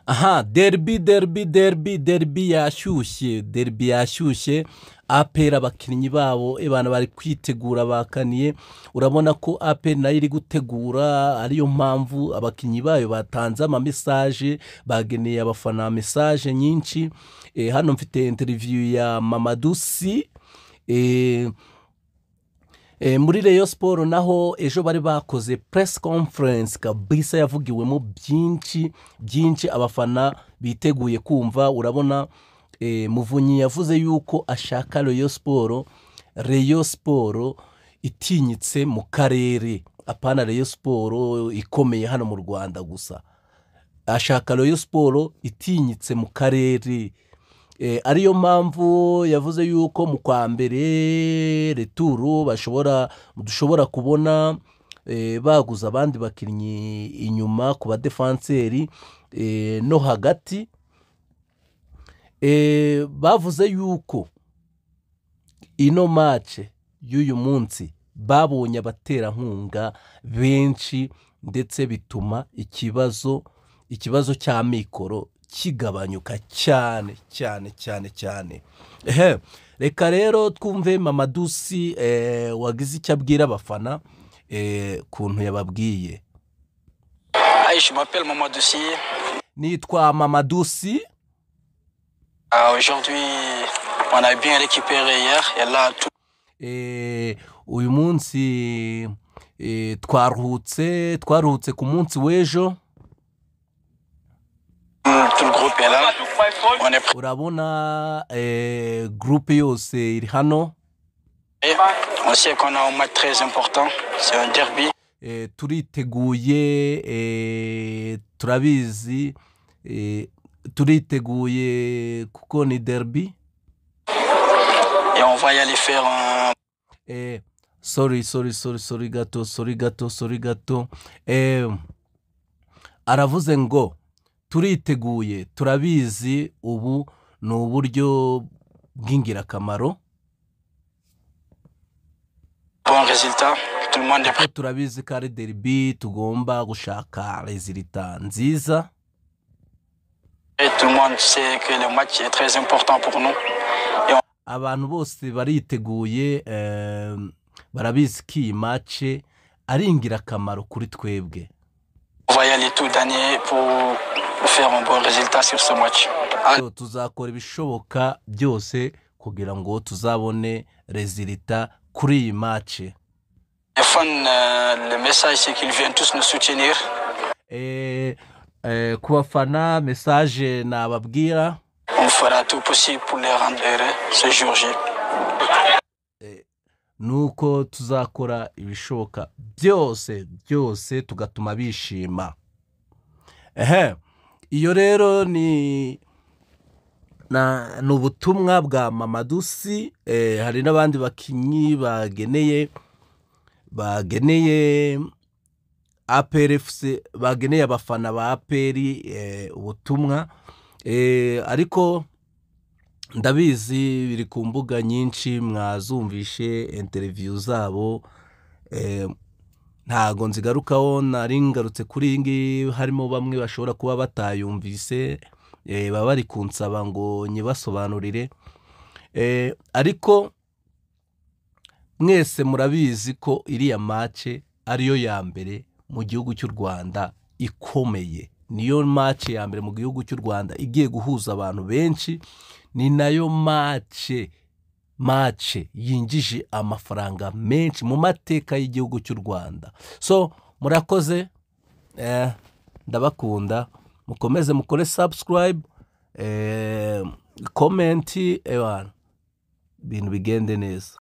Aha, derby, derby, derby, derby yashyushye, derby yashyushye, aperi abakinnyi babo abantu bari kwitegura bakaniye, urabona ko aperi nayo iri gutegura ariyo mpamvu abakinnyi bayo batanze amamesaje, bageneye abafana mesaje nyinshi, eh, hano mfite interiviyu ya Mamadou Sy, eh, Eh, muri Rayon Sport naho ejo bari bakoze press conference kabisa yavugiwemo byinshi byinshi abafana biteguye kumva urabona eh, Muvunyi yavuze yuko ashaka Rayon Sport Rayon Sport itinyitse mu karere apana Rayon Sport ikomeye hano mu Rwanda gusa ashaka Rayon Sport itinyitse mu karere Eh, ariyo mpamvu yavuze yuko mu kwa mbere returu bashobora dushobora kubona eh, baguza abandi bakinnyi inyuma ku badefanseri eh, no hagati eh, bavuze yuko ino mace y'uyu munsi babonye abaterankunga benshi ndetse bituma ikibazo ikibazo cya mikoro kigabanyuka cyane cyane cyane cyane ehe reka rero twumve Mamadou Sy eh, wagize icyo abwira abafana eh, kuntu yababwiye Ah, je m'appelle Mamadou Sy. nitwa Mamadou Sy Ah, Aujourd'hui, on a bien récupéré hier. Et là, tout eh, uyu munsi eh, twaruhutse twaruhutse ku munsi w'ejo tout le groupe est là. On est prêt. urabona eh, gurupe yose iri hano On sait qu'on a un match très important. C'est un derby. eh, turiteguye eh, turabizi eh, turiteguye kuko ni derby Et on va y aller faire un eh, sorry sorry sorry sorry gato sorry gato sorry gato eh, aravuze ngo turiteguye turabizi ubu ni uburyo bw'ingirakamaro bon résultat. Tout le monde est prêt. kuko turabizi ko ari derby tugomba gushaka rezilita nziza Tout le monde sait que le match est très important pour nous. abantu bose bariteguye eh, barabizi ko iyi mace ari ingirakamaro kuri twebwe On va y aller tout dernier pour faire un bon résultat sur ce match. Ah, So, tuzakora ibishoboka byose kugira ngo tuzabone rezilita kuri iyi mace Les fans, euh, le message, c'est qu'ils viennent tous nous soutenir. Eh, eh, ku bafana mesaje nababwira On fera tout possible pour les rendre heureux ce jour J. ni uko tuzakora ibishoboka byose byose tugatuma bishima ehe iyo rero ni na- ni ubutumwa bwa Mamadou Sy eh, hari n'abandi bakinnyi bageneye bageneye APR FC bageneye abafana ba APR eh, ubutumwa eh, ariko ndabizi biri ku mbuga nyinshi mwazumvishe interiviyu zabo eh, ntago nzigarukaho nari ngarutse kuri iyi ngiyi harimo bamwe bashobora kuba batayumvise eh, baba bari kunsaba ngo nyibasobanurire Eh, ariko mwese murabizi ko iriya mace ariyo ya mbere mu gihugu cy'u rwanda ikomeye niyo mace ya mbere mu gihugu cy'u rwanda igiye guhuza abantu benshi ni nayo mace mace yinjije amafaranga menshi mu mateka y'igihugu cy'u rwanda so murakoze eh, ndabakunda mukomeze mukore subscribe eh, komenti ebana ibintu bigende neza